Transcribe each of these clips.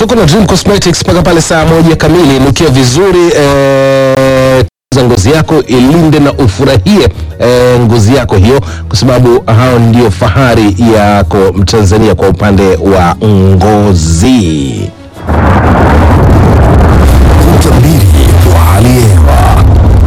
tuko na Dream Cosmetics mpaka pale saa moja kamili. Nukia vizuri eh, za ngozi yako ilinde na ufurahie eh, ngozi yako hiyo, kwa sababu hao ndio fahari yako Mtanzania kwa upande wa ngozi. Utabiri wa hali ya hewa.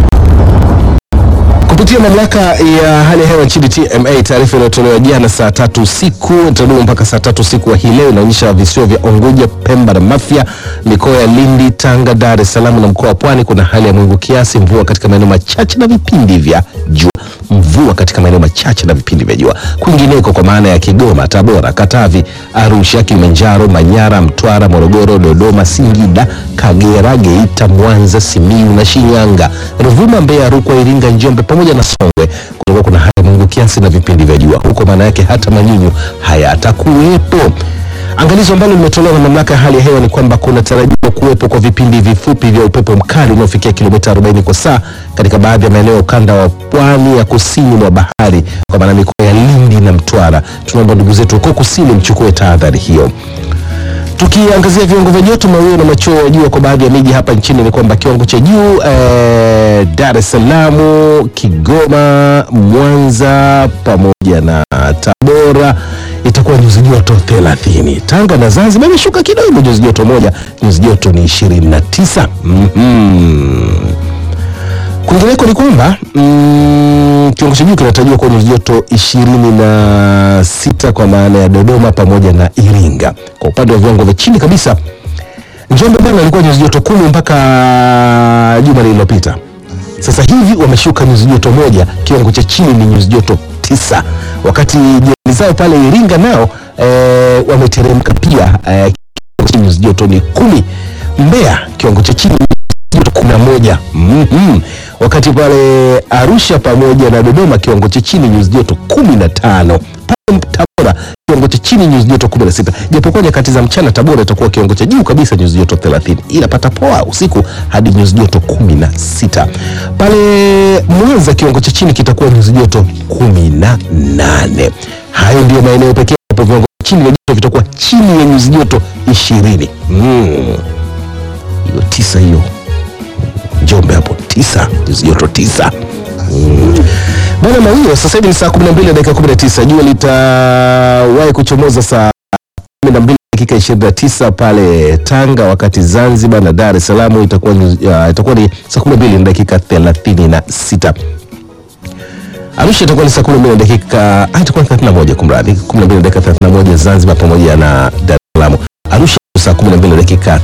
Kupitia mamlaka ya hali ya hewa nchini TMA, taarifa iliyotolewa jana saa tatu usiku itadumu mpaka saa tatu usiku wa hii leo inaonyesha visiwa vya Unguja, Pemba na Mafia, mikoa ya Lindi, Tanga, Dar es Salaam na mkoa wa Pwani kuna hali ya mawingu kiasi, mvua katika maeneo machache na vipindi vya jua. Mvua katika maeneo machache na vipindi vya jua. Kwingineko kwa maana ya Kigoma, Tabora, Katavi, Arusha, Kilimanjaro, Manyara, Mtwara, Morogoro, Dodoma, Singida, Kagera, Geita, Mwanza, Simiyu na Shinyanga, Ruvuma, Mbeya, Rukwa, Iringa, Njombe pamoja na Songwe kutakuwa kuna hali ya mawingu kiasi na vipindi vya jua. Huko maana yake hata manyunyu hayatakuwepo. Angalizo ambalo limetolewa na mamlaka ya hali ya hewa ni kwamba kuna tarajiwa kuwepo kwa vipindi vifupi vya upepo mkali unaofikia kilomita 40 kwa saa katika baadhi ya maeneo ya ukanda wa pwani ya kusini mwa bahari, kwa maana mikoa ya Lindi na Mtwara. Tunaomba ndugu zetu huko kusini mchukue tahadhari hiyo. Tukiangazia viwango vya joto, mawio na machweo ya jua kwa baadhi ya miji hapa nchini ni kwamba kiwango cha juu eh, Dar es Salaam, Kigoma, Mwanza pamoja na Tabora itakuwa nyuzi joto 30. Tanga na Zanzibar imeshuka kidogo nyuzi joto moja, nyuzi joto ni 29. Mhm. Kwingineko ni kwamba mm, kiwango cha juu kinatarajiwa kuwa nyuzi joto ishirini na sita kwa maana ya Dodoma pamoja na Iringa. Kwa upande wa viwango vya chini kabisa, Njombe bwana ilikuwa nyuzi joto kumi mpaka juma lililopita. Sasa hivi wameshuka nyuzi joto moja, kiwango cha chini ni nyuzi joto tisa, wakati jirani zao pale Iringa nao eh, wameteremka pia eh, kiwango cha nyuzi joto ni kumi. Mbeya kiwango cha chini joto kumi na moja mm-hmm. Wakati pale Arusha pamoja na Dodoma kiwango cha chini nyuzi joto kumi na tano pale Tabora kiwango cha chini nyuzi joto kumi na sita japokuwa nyakati za mchana Tabora itakuwa kiwango cha juu kabisa nyuzi joto thelathini ila pata poa usiku hadi nyuzi joto kumi na sita pale Mwanza kiwango cha chini kitakuwa nyuzi joto kumi na nane Hayo ndio maeneo pekee ambapo viwango vya chini vya joto vitakuwa chini ya nyuzi joto ishirini mm. hiyo tisa hiyo Njombe hapo tisa nyuzi joto tisa mm. Bwana mawio sasa hivi ni saa 12 na dakika 19. Jua litawahi kuchomoza saa 12 dakika 29 pale Tanga, wakati Zanzibar na Dar es Salaam itakuwa nyuzi- ya, itakuwa ni saa 12 na dakika 36. Arusha itakuwa ni saa 12 na dakika ah, itakuwa ni 31 kumradhi, 12 na dakika 31 Zanzibar pamoja na Dar es Salaam. Arusha saa 12 na dakika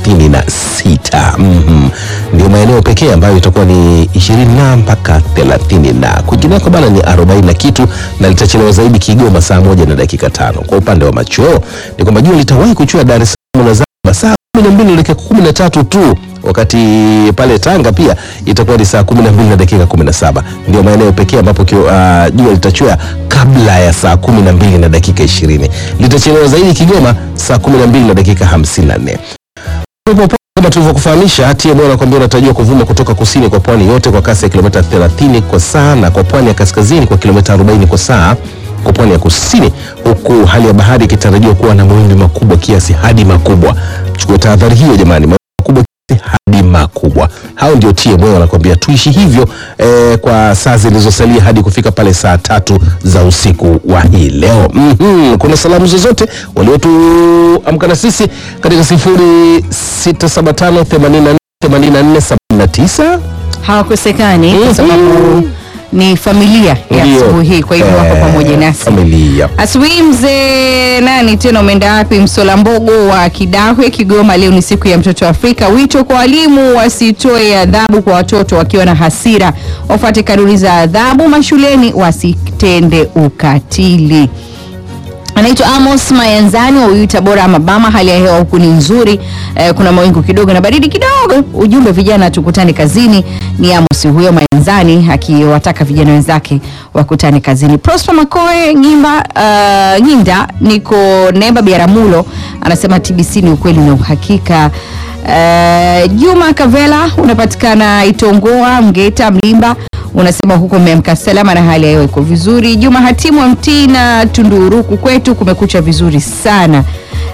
36. Mhm. Ndio maeneo pekee ambayo itakuwa ni 20 na mpaka 30 na kwingineko bana ni 40 na kitu, na litachelewa zaidi Kigoma saa moja na dakika tano. Kwa upande wa machweo ni kwamba jua litawahi kuchua Dar es Salaam na Zanzibar saa 12 na dakika 13 tu wakati pale Tanga pia itakuwa ni saa 12 na dakika 17. Ndio maeneo pekee ambapo kio- ah, jua litachua kabla ya saa 12 na dakika 20. Litachelewa zaidi Kigoma saa 12 na dakika 54. Upepo wa kama tulivyokufahamisha, TMA anakuambia unatarajiwa kuvuma kutoka kusini kwa pwani yote kwa kasi ya kilomita 30 kwa saa na kwa pwani ya kaskazini kwa kilomita 40 kwa saa kwa pwani ya kusini, huku hali ya bahari ikitarajiwa kuwa na mawimbi makubwa kiasi hadi makubwa. Chukua tahadhari hiyo jamani, mawimbi makubwa kiasi hadi makubwa. Hao ndio TMA wanakuambia tuishi hivyo eh, kwa saa zilizosalia hadi kufika pale saa tatu za usiku wa hii leo. Mhm, kuna salamu zozote waliotuamka na sisi katika sifuri sita saba tano themanini na nne themanini na nne sabini na tisa hawakosekani Mhm. kwa sababu ni familia ya Ndio. asubuhi hii, kwa hivyo wako Eh, pamoja nasi. familia Asubuhi mzee nani tena, umeenda wapi? Msola Mbogo wa Kidahwe, Kigoma. Leo ni siku ya mtoto Afrika. Wito kwa walimu wasitoe adhabu kwa watoto wakiwa na hasira, wafuate kanuni za adhabu mashuleni, wasitende ukatili. Anaitwa Amos Mayanzani wa Uyui Tabora Mabama. Hali ya hewa huku ni nzuri eh, kuna mawingu kidogo na baridi kidogo. Ujumbe vijana tukutane kazini. Ni Amos huyo Mayanzani akiwataka vijana wenzake wakutane kazini. Prosper Makoe Ngimba uh, Nyinda niko Nemba Biaramulo anasema TBC ni ukweli na uhakika. Uh, Juma Kavela unapatikana Itongoa Mgeta Mlimba unasema huko mmeamka salama na hali ya hewa iko vizuri. Juma Hatimu wa Mtii na Tunduruku kwetu kumekucha vizuri sana.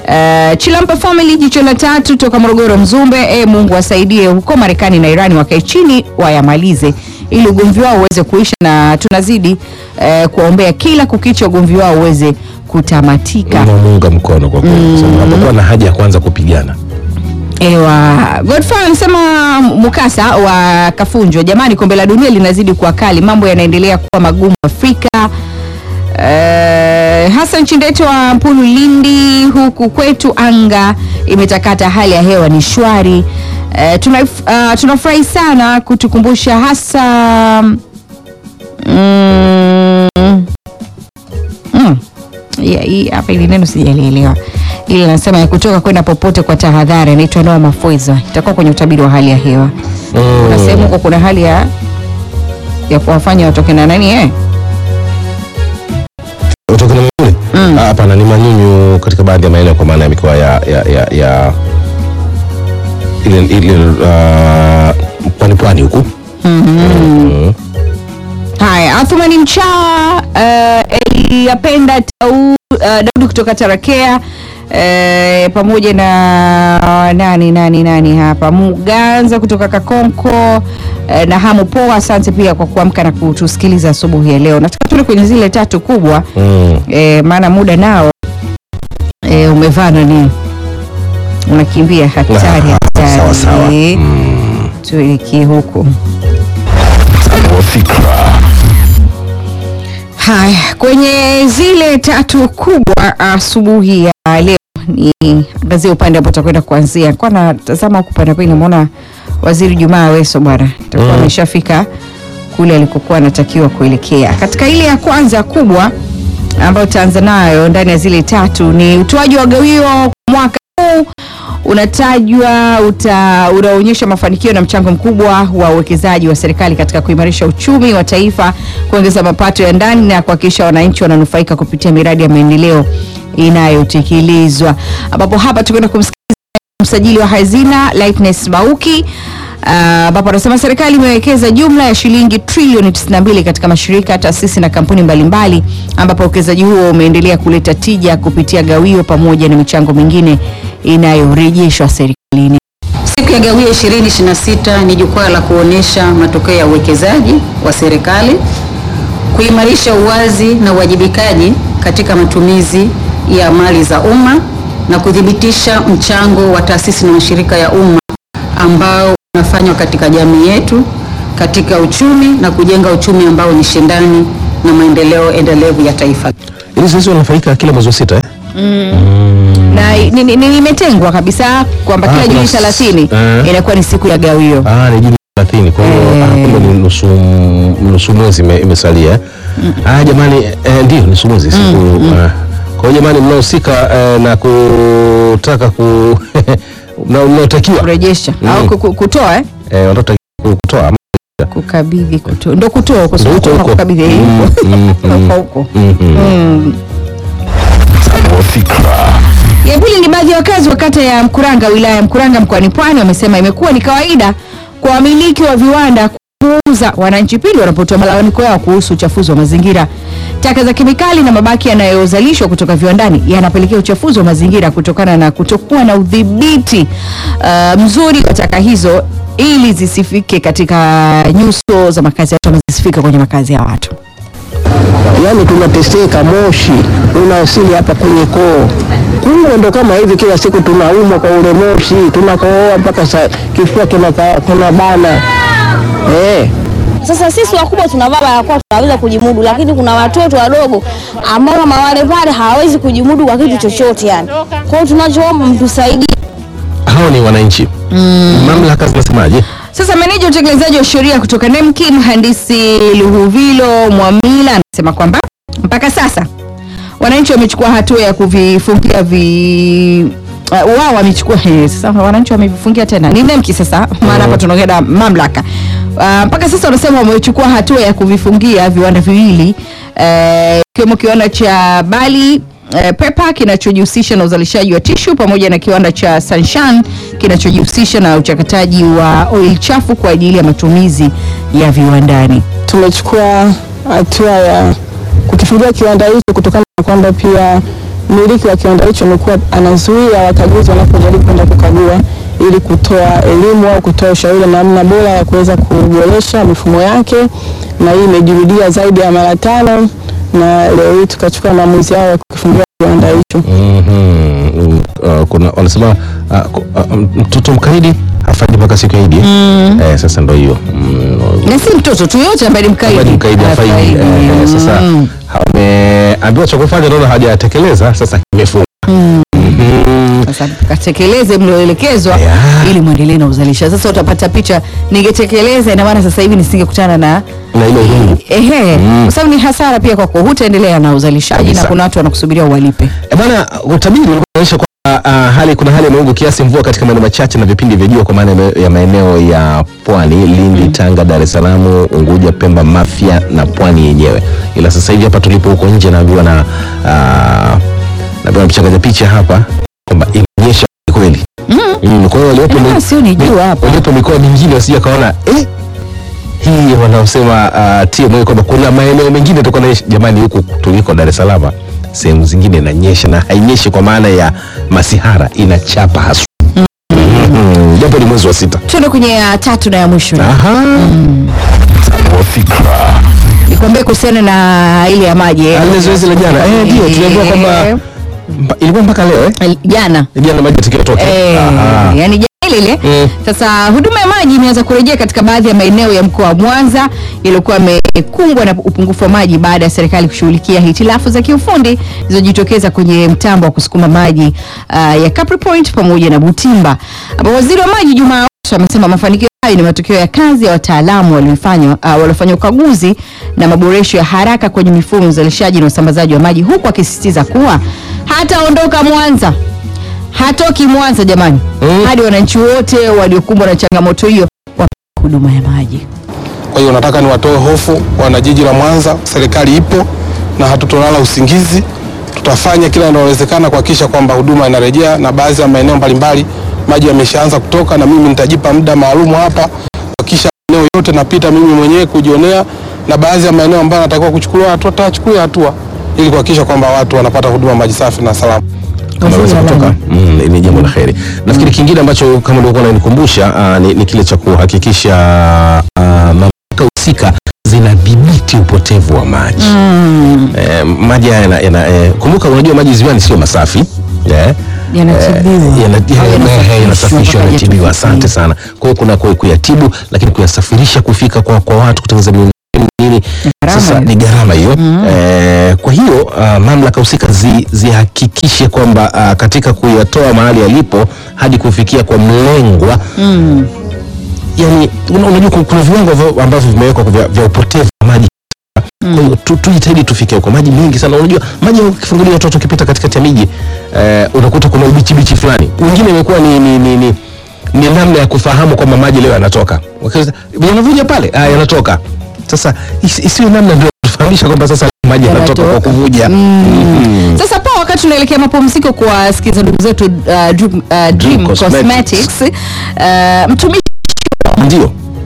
Uh, Chilampa Family jicho la tatu toka Morogoro Mzumbe. E, Mungu wasaidie huko Marekani na Irani wakae chini wayamalize ili ugomvi wao uweze kuisha, na tunazidi uh, kuwaombea kila kukicha ugomvi wao uweze kutamatika. Namuunga mkono kwa kweli, sababu hapakuwa na haja ya kuanza kupigana. Ewa, Godfrey anasema mukasa wa Kafunjo, jamani, kombe la dunia linazidi kuwa kali, mambo yanaendelea kuwa magumu Afrika. Uh, Hassan Chindete wa Mpulu Lindi, huku kwetu anga imetakata, hali ya hewa ni shwari. Uh, tuna, uh, tunafurahi sana kutukumbusha hasa mm, mm, Yeah, hii hapa ili neno sijalielewa. Ili nasema ya kutoka kwenda popote kwa tahadhari, inaitwa Noa Mafoiza, itakuwa kwenye utabiri wa hali ya hewa. Kuna sehemu huko kuna hali ya ya kuwafanya watoke na nani eh? Kutoka na kule? Ah, Hapana, ni manyunyu katika baadhi ya maeneo kwa maana ya mikoa ya ya ya, ya ile ile uh, pwani pwani huku. Mhm. Haya, Athumani Mchawa, uh, Eliyapenda Tau, uh, Daudi kutoka Tarakea uh, pamoja na nani nani nani hapa Muganza kutoka Kakonko uh, na Hamu Poa, asante pia kwa kuamka na kutusikiliza asubuhi ya leo. Nataka tule kwenye zile tatu kubwa Mm. eh, maana muda nao eh, umevaa nani, unakimbia hatari Ah, hatari. sawa, sawa. Tuelekee huko. wa fikra Haya, kwenye zile tatu kubwa asubuhi ya leo ni angazia upande ambao tutakwenda kuanzia. Kwa natazama huku pande pili, namuona Waziri Jumaa Aweso bwana atakuwa ameshafika kule alikokuwa anatakiwa kuelekea. Katika ile ya kwanza kubwa ambayo tutaanza nayo ndani ya zile tatu ni utoaji wa gawio kwa mwaka huu unatajwa uta, unaonyesha mafanikio na mchango mkubwa wa uwekezaji wa serikali katika kuimarisha uchumi wa taifa, kuongeza mapato ya ndani na kuhakikisha wananchi wananufaika kupitia miradi ya maendeleo inayotekelezwa, ambapo hapa tukwenda kumsikiliza msajili wa hazina Lightness Bauki ah, ambapo anasema serikali imewekeza jumla ya shilingi trilioni 92 katika mashirika, taasisi na kampuni mbalimbali, ambapo uwekezaji huo umeendelea kuleta tija kupitia gawio pamoja na michango mingine inayorejeshwa serikalini. Siku ya Gawio 2026 ni jukwaa la kuonesha matokeo ya uwekezaji wa serikali, kuimarisha uwazi na uwajibikaji katika matumizi ya mali za umma na kuthibitisha mchango wa taasisi na mashirika ya umma ambao unafanywa katika jamii yetu katika uchumi na kujenga uchumi ambao ni shindani na maendeleo endelevu ya taifa. Ili zoezi wanafanyika kila mwezi wa sita eh? Na ni- ni- ni- imetengwa kabisa kwamba Ah, kila Juni kuna s- 30 eh. inakuwa ni siku ya gawio. Ah, ni Juni 30 kwa hiyo Eh. ah, kumbe ni nusu nusu mwezi ime- imesalia. eh? Ah, jamani eh, ndio nusu mwezi siku. ah. Kwa hiyo jamani mnahusika eh, na kutaka ku na mnaotakiwa kurejesha Mm. au ku- ku- kutoa eh? eh, wanataka kutoa ama kukabidhi kutoa ndo kutoa huko sio Ndo huko kutoa na huko. kukabidhi eh, Mm, huko. mm, mm. Huko huko. Mhm. Mm. wa fikra Ya pili ni baadhi ya wakazi wa kata ya Mkuranga wilaya ya Mkuranga mkoani Pwani wamesema imekuwa ni kawaida kwa wamiliki wa viwanda kuuza wananchi pindi wanapotoa malalamiko yao kuhusu uchafuzi wa mazingira. Taka za kemikali na mabaki yanayozalishwa kutoka viwandani yanapelekea uchafuzi wa mazingira kutokana na kutokuwa na udhibiti uh, mzuri wa taka hizo ili zisifike katika nyuso za makazi ya watu ama zisifike kwenye makazi ya watu. yaani tunateseka, moshi unawasili hapa kwenye koo. Kumbe ndo kama hivi, kila siku tunaumwa kwa ule moshi, tunakohoa mpaka sa- kifua kinaka- kinabana eh. Sasa sisi wakubwa tunavaa barakoa tunaweza kujimudu, lakini kuna watoto wadogo ambao kama wale pale hawawezi kujimudu kwa kitu chochote yani. Kwa hiyo tunachoomba mtusaidie. hao ni wananchi. Mamlaka zinasemaje? Sasa meneja wa utekelezaji wa sheria kutoka NEMKI mhandisi Luhuvilo Mwamila anasema kwamba mpaka sasa wananchi wamechukua hatua ya kuvifungia vi uh, wao wamechukua eh, sasa wananchi wamevifungia tena ni NEMKI sasa, maana hapa tunaongea na mamlaka uh, mpaka sasa wanasema wamechukua hatua ya kuvifungia viwanda viwili eh, ikiwemo kiwanda cha Bali eh, Pepa kinachojihusisha na uzalishaji wa tishu pamoja na kiwanda cha Sanshan kinachojihusisha na uchakataji wa oil chafu kwa ajili ya matumizi ya viwandani. Tumechukua hatua ya kukifungia kiwanda hicho kutokana na kwamba pia mmiliki wa kiwanda hicho amekuwa anazuia wakaguzi wanapojaribu kwenda kukagua ili kutoa elimu au kutoa ushauri namna bora ya kuweza kuboresha mifumo yake, na hii imejirudia zaidi ya mara tano, na leo hii tukachukua maamuzi yao ya kukifungia kiwanda hicho. Mhm. Uh, kuna wanasema uh, ku- uh, mtoto mkaidi hafaidi mpaka siku ya Idi. Eh, sasa ndo hiyo. Mm, na si mtoto tu yote ambaye ni mkaidi Habari mkaidi hafaidi. Hafaidi. Eh, eh, sasa Mm. ameambiwa cha kufanya naona hajatekeleza, sasa kimefunga. Mhm. Sasa katekeleze mlioelekezwa Yeah. ili mwendelee na uzalisha. Sasa utapata picha, ningetekeleza ina maana sasa hivi nisingekutana na Na ile rungu. ehe, kwa sababu ni hasara pia kwako, hutaendelea na uzalishaji Kabisa. na kuna watu wanakusubiria uwalipe. E bwana, utabiri ulikuwa unaonyesha kwamba uh, hali kuna hali ya mawingu kiasi mvua katika maeneo machache na vipindi vya jua kwa maana ya- ya maeneo ya pwani Lindi, Tanga, Dar es Salaam, Unguja, Pemba, Mafia na pwani yenyewe. Ila sasa hivi hapa tulipo huko nje naambiwa na uh, naambiwa mchangaja picha hapa kwamba imenyesha kweli. Mm, kwa hiyo waliopo Ah, mi- sio ni jua hapa. waliopo mikoa mingine wasija kaona eh hii wanaosema uh, TMA kwamba kuna maeneo mengine tuko na jamani, huku tuliko Dar es Salaam, sehemu zingine inanyesha na hainyeshi kwa maana ya masihara, inachapa haswa. Mhm, Japo ni mwezi wa sita. Tuende kwenye ya tatu na ya mwisho. Aha. Tanua fikra. Nikwambie kuhusiana na ile ya maji eh. Ah, Ile zoezi la jana eh, ndio tuliambiwa kwamba mpa- ilikuwa mpaka leo eh, jana jana maji yatakiwa toke. Eh, Aha. yani jana ile ile. Mm. Sasa huduma ya maji imeanza kurejea katika baadhi ya maeneo ya mkoa wa Mwanza yaliyokuwa yamekumbwa na upungufu wa maji baada ya serikali kushughulikia hitilafu za kiufundi zilizojitokeza kwenye mtambo wa kusukuma maji uh, ya Capri Point pamoja na Butimba. Ambapo waziri wa maji Juma Aweso amesema mafanikio hayo ni matokeo ya kazi ya wataalamu waliofanya uh, waliofanya ukaguzi na maboresho ya haraka kwenye mifumo ya uzalishaji na usambazaji wa maji, huku akisisitiza kuwa hataondoka Mwanza hatoki Mwanza jamani, Mm. hadi wananchi wote waliokumbwa na changamoto hiyo wapate huduma ya maji. Kwa hiyo nataka niwatoe hofu wana jiji la Mwanza, serikali ipo na hatutolala usingizi. Tutafanya kila linalowezekana kuhakikisha kwamba huduma inarejea, na baadhi ya maeneo mbalimbali maji yameshaanza kutoka, na mimi nitajipa muda maalumu hapa kuhakikisha maeneo yote napita mimi mwenyewe kujionea, na baadhi ya maeneo ambayo natakiwa kuchukuliwa hatua tutachukulia hatua ili kuhakikisha kwamba watu wanapata huduma maji safi na salama. kama aweza kutoka mm, ni jambo la heri. Nafikiri kingine ambacho kama ulikuwa unanikumbusha uh, ni, ni kile cha kuhakikisha uh, mamlaka husika zinadhibiti upotevu wa maji eh, maji haya yana, yana, eh, kumbuka, unajua maji ziwani sio masafi eh, Yanatibiwa. eh, yana- Au yana- yanasafishwa eh, yanasafishwa mpaka yanatibiwa. yatufike. Asante sana. Kwa hiyo kuna ku- kuyatibu, lakini kuyasafirisha kufika kwa, kwa watu kutengeneza miundombinu nini, gharama sasa hiyo. ni gharama hiyo eh, kwa hiyo uh, mamlaka husika zi- zihakikishe kwamba uh, katika kuyatoa mahali yalipo hadi kufikia kwa mlengwa yani una- unajua ku- kuna viwango vya- ambavyo vimewekwa vya, vya upotevu wa maji kwa hiyo tu- tujitahidi tufike huko maji mengi sana unajua maji ukifungulia watoto ukipita katikati ya miji eh, unakuta kuna ubichibichi fulani wengine imekuwa ni, ni, ni, ni ni namna ya kufahamu kwamba maji leo yanatoka Wakiuliza, yanavuja pale ah, yanatoka sasa isi- isiwe namna ndio tufahamisha kwamba sasa maji yanatoka kwa Yanatoka. kuvuja Mhm. Sasa pa wakati tunaelekea mapumziko kuwasikiza ndugu zetu uh, Dream, uh, Dream Cosmetics. Cosmetics uh, mtumishi ndio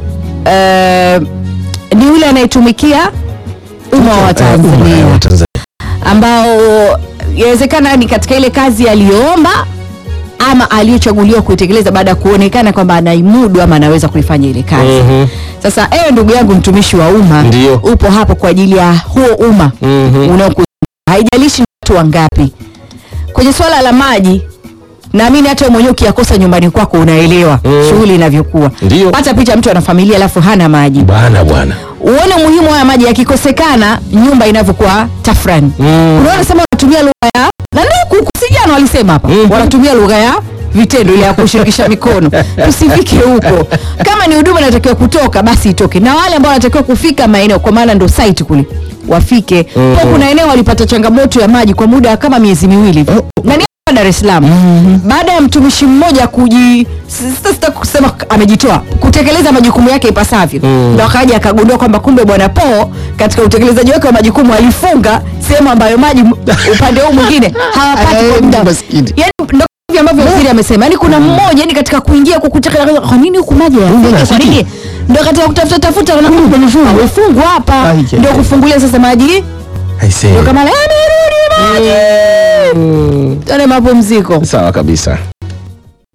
uh, ni yule anayetumikia umma wa Eh, umma, eh, Tanzania wa Tanzania. ambao inawezekana ni katika ile kazi aliyoomba ama aliyochaguliwa kuitekeleza baada ya kuonekana kwamba anaimudu ama anaweza kuifanya ile kazi. Mhm. Sasa ewe ndugu yangu mtumishi wa umma, Ndio. upo hapo kwa ajili ya huo umma Mhm. unaoku haijalishi ni watu wangapi. Kwenye swala la maji naamini hata wewe mwenyewe ukiyakosa nyumbani kwako unaelewa Mm. shughuli inavyokuwa. Ndio. Pata picha mtu ana familia alafu hana maji bwana bwana uone umuhimu wa haya maji yakikosekana nyumba inavyokuwa tafrani Mm. unaona sema wanatumia lugha ya na ndio kuku si jana walisema hapa Mhm. wanatumia lugha ya vitendo ile ya kushirikisha mikono tusifike huko kama ni huduma inatakiwa kutoka basi itoke na wale ambao wanatakiwa kufika maeneo kwa maana ndo site kule wafike Mhm. kwa kuna eneo walipata changamoto ya maji kwa muda wa kama miezi miwili hivi na ni hapa Dar es Salaam baada ya mtumishi mmoja kuji sita sita kusema amejitoa kutekeleza majukumu yake ipasavyo Mm. ndo akaja akagundua kwamba kumbe bwana Po katika utekelezaji wake wa majukumu alifunga sehemu ambayo maji m- upande huu mwingine hawapati kwa muda Maskini. yani ndo hivi ambavyo waziri amesema yani kuna mmoja yani katika kuingia kwa kutaka kwa nini huku maji hayafiki kwa nini ndo katika kutafuta tafuta wanakuwa amefungwa hapa Ai, ndio kufungulia sasa maji I say. ndio kama "Eh, nirudi Tuone mapumziko. Sawa kabisa.